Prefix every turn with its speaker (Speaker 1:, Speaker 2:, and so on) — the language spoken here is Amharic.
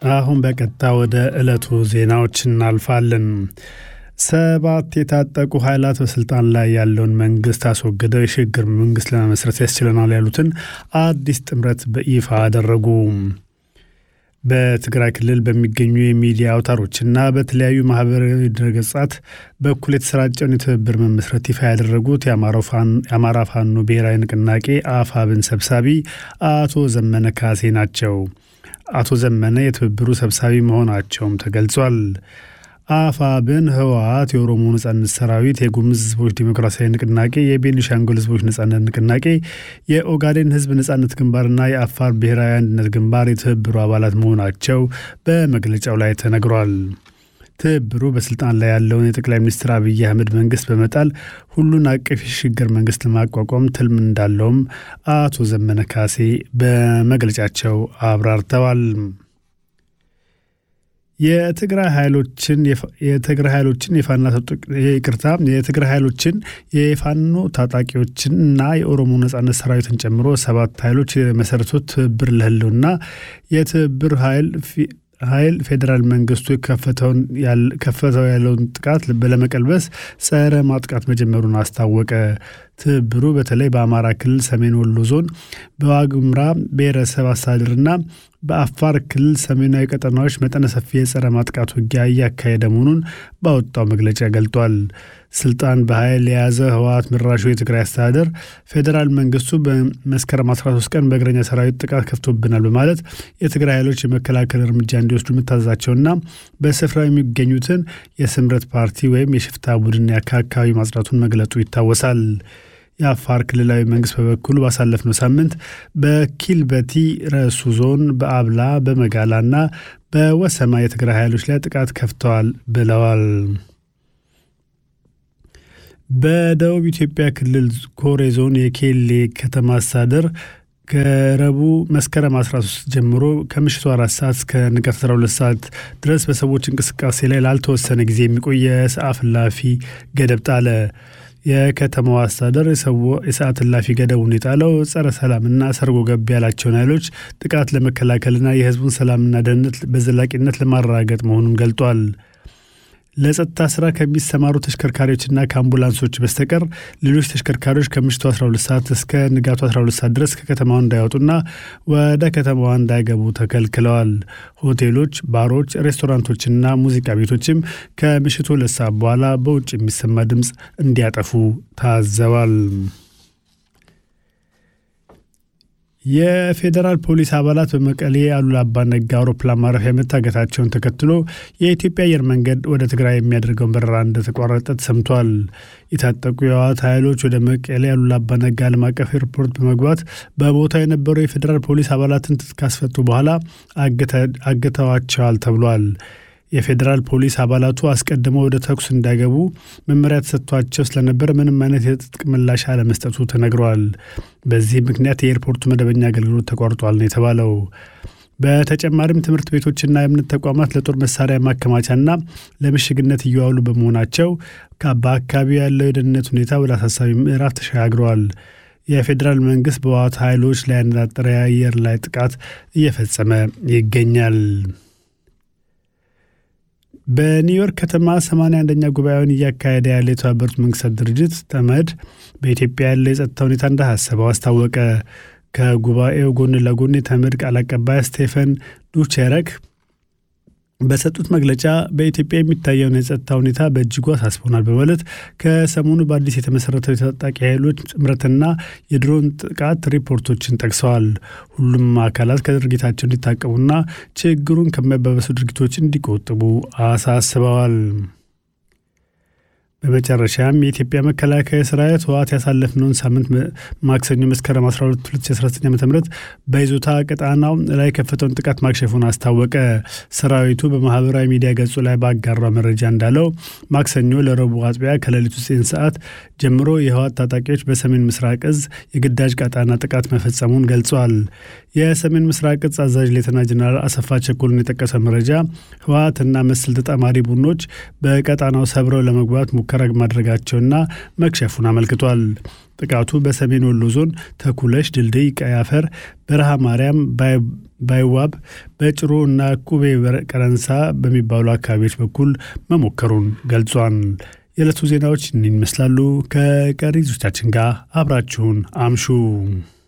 Speaker 1: አሁን በቀጥታ ወደ ዕለቱ ዜናዎች እናልፋለን። ሰባት የታጠቁ ኃይላት በስልጣን ላይ ያለውን መንግስት አስወግደው የሽግግር መንግስት ለመመስረት ያስችለናል ያሉትን አዲስ ጥምረት በይፋ አደረጉ። በትግራይ ክልል በሚገኙ የሚዲያ አውታሮችና በተለያዩ ማህበራዊ ድረገጻት በኩል የተሰራጨውን የትብብር መመስረት ይፋ ያደረጉት የአማራ ፋኖ ብሔራዊ ንቅናቄ አፋብን ሰብሳቢ አቶ ዘመነ ካሴ ናቸው። አቶ ዘመነ የትብብሩ ሰብሳቢ መሆናቸውም ተገልጿል። አፋብን፣ ህወሓት፣ የኦሮሞ ነጻነት ሰራዊት፣ የጉምዝ ህዝቦች ዴሞክራሲያዊ ንቅናቄ፣ የቤኒሻንጉል ህዝቦች ነጻነት ንቅናቄ፣ የኦጋዴን ህዝብ ነጻነት ግንባርና የአፋር ብሔራዊ አንድነት ግንባር የትብብሩ አባላት መሆናቸው በመግለጫው ላይ ተነግሯል። ትብብሩ በስልጣን ላይ ያለውን የጠቅላይ ሚኒስትር አብይ አህመድ መንግስት በመጣል ሁሉን አቀፍ የሽግግር መንግስት ለማቋቋም ትልም እንዳለውም አቶ ዘመነ ካሴ በመግለጫቸው አብራርተዋል። የትግራይ ኃይሎችን የትግራይ ኃይሎችን የፋና ይቅርታ የትግራይ ኃይሎችን የፋኖ ታጣቂዎችን እና የኦሮሞ ነጻነት ሰራዊትን ጨምሮ ሰባት ኃይሎች የመሰረቱት ትብብር ለህልውና የትብብር ኃይል ኃይል ፌዴራል መንግስቱ ከፈተው ያለውን ጥቃት ለመቀልበስ ጸረ ማጥቃት መጀመሩን አስታወቀ። ትብብሩ በተለይ በአማራ ክልል ሰሜን ወሎ ዞን በዋግምራ ብሔረሰብ አስተዳደርና በአፋር ክልል ሰሜናዊ ቀጠናዎች መጠነ ሰፊ የጸረ ማጥቃት ውጊያ እያካሄደ መሆኑን ባወጣው መግለጫ ገልጧል። ስልጣን በኃይል የያዘ ህወሓት መራሹ የትግራይ አስተዳደር ፌዴራል መንግስቱ በመስከረም 13 ቀን በእግረኛ ሰራዊት ጥቃት ከፍቶብናል በማለት የትግራይ ኃይሎች የመከላከል እርምጃ እንዲወስዱ የምታዛቸውና በስፍራው የሚገኙትን የስምረት ፓርቲ ወይም የሽፍታ ቡድን አካባቢ ማጽዳቱን መግለጡ ይታወሳል። የአፋር ክልላዊ መንግስት በበኩሉ ባሳለፍነው ሳምንት በኪልበቲ ረሱ ዞን በአብላ በመጋላና በወሰማ የትግራይ ኃይሎች ላይ ጥቃት ከፍተዋል ብለዋል። በደቡብ ኢትዮጵያ ክልል ኮሬ ዞን የኬሌ ከተማ አስተዳደር ከረቡዕ መስከረም 13 ጀምሮ ከምሽቱ አራት ሰዓት እስከ ንጋት 12 ሰዓት ድረስ በሰዎች እንቅስቃሴ ላይ ላልተወሰነ ጊዜ የሚቆይ የሰዓት እላፊ ገደብ ጣለ። የከተማው አስተዳደር የሰዓት እላፊ ገደቡን የጣለው ጸረ ሰላምና ሰርጎ ገብ ያላቸውን ኃይሎች ጥቃት ለመከላከልና የሕዝቡን ሰላምና ደህንነት በዘላቂነት ለማረጋገጥ መሆኑን ገልጧል። ለጸጥታ ስራ ከሚሰማሩ ተሽከርካሪዎችና ከአምቡላንሶች በስተቀር ሌሎች ተሽከርካሪዎች ከምሽቱ 12 ሰዓት እስከ ንጋቱ 12 ሰዓት ድረስ ከከተማዋ እንዳይወጡና ወደ ከተማዋ እንዳይገቡ ተከልክለዋል። ሆቴሎች፣ ባሮች፣ ሬስቶራንቶችና ሙዚቃ ቤቶችም ከምሽቱ ሁለት ሰዓት በኋላ በውጭ የሚሰማ ድምፅ እንዲያጠፉ ታዘዋል። የፌዴራል ፖሊስ አባላት በመቀሌ አሉላ አባ ነጋ አውሮፕላን ማረፊያ መታገታቸውን ተከትሎ የኢትዮጵያ አየር መንገድ ወደ ትግራይ የሚያደርገውን በረራ እንደተቋረጠ ተሰምቷል። የታጠቁ የህወሓት ኃይሎች ወደ መቀሌ አሉላ አባ ነጋ ዓለም አቀፍ ኤርፖርት በመግባት በቦታው የነበሩ የፌዴራል ፖሊስ አባላትን ካስፈቱ በኋላ አግተዋቸዋል ተብሏል። የፌዴራል ፖሊስ አባላቱ አስቀድመው ወደ ተኩስ እንዳይገቡ መመሪያ ተሰጥቷቸው ስለነበር ምንም አይነት የትጥቅ ምላሽ አለመስጠቱ ተነግረዋል። በዚህ ምክንያት የኤርፖርቱ መደበኛ አገልግሎት ተቋርጧል ነው የተባለው። በተጨማሪም ትምህርት ቤቶችና የእምነት ተቋማት ለጦር መሳሪያ ማከማቻና ለምሽግነት እየዋሉ በመሆናቸው በአካባቢው ያለው የደህንነት ሁኔታ ወደ አሳሳቢ ምዕራፍ ተሸጋግረዋል። የፌዴራል መንግስት በህወሓት ኃይሎች ላይ ያነጣጠረ የአየር ላይ ጥቃት እየፈጸመ ይገኛል። በኒውዮርክ ከተማ 81ኛ ጉባኤውን እያካሄደ ያለ የተባበሩት መንግስታት ድርጅት ተመድ በኢትዮጵያ ያለ የጸጥታ ሁኔታ እንዳሳሰበው አስታወቀ። ከጉባኤው ጎን ለጎን የተመድ ቃል አቀባይ ስቴፈን ዱቼረክ በሰጡት መግለጫ በኢትዮጵያ የሚታየውን የጸጥታ ሁኔታ በእጅጉ አሳስቦናል በማለት ከሰሞኑ በአዲስ የተመሰረተው የታጣቂ ኃይሎች ጥምረትና የድሮን ጥቃት ሪፖርቶችን ጠቅሰዋል። ሁሉም አካላት ከድርጊታቸው እንዲታቀቡና ችግሩን ከሚያባበሱ ድርጊቶች እንዲቆጥቡ አሳስበዋል። በመጨረሻም የኢትዮጵያ መከላከያ ሰራዊት ህወሓት ያሳለፍነውን ሳምንት ማክሰኞ መስከረም 12 2019 ዓ ም በይዞታ ቀጣናው ላይ የከፈተውን ጥቃት ማክሸፉን አስታወቀ። ሰራዊቱ በማህበራዊ ሚዲያ ገጹ ላይ ባጋራው መረጃ እንዳለው ማክሰኞ ለረቡዕ አጥቢያ ከሌሊቱ 9 ሰዓት ጀምሮ የህወሓት ታጣቂዎች በሰሜን ምስራቅ እዝ የግዳጅ ቀጣና ጥቃት መፈጸሙን ገልጿል። የሰሜን ምስራቅ እዝ አዛዥ ሌተና ጀነራል አሰፋ ቸኮልን የጠቀሰ መረጃ ህወሓትና መሰል ተጣማሪ ቡድኖች በቀጣናው ሰብረው ለመግባት ሙከራ ማድረጋቸውና መክሸፉን አመልክቷል። ጥቃቱ በሰሜን ወሎ ዞን ተኩለሽ፣ ድልድይ፣ ቀይ አፈር፣ በረሃ ማርያም፣ ባይዋብ፣ በጭሮ እና ቁቤ ቀረንሳ በሚባሉ አካባቢዎች በኩል መሞከሩን ገልጿል። የዕለቱ ዜናዎች እኒን ይመስላሉ። ከቀሪ ዞቻችን ጋር አብራችሁን አምሹ።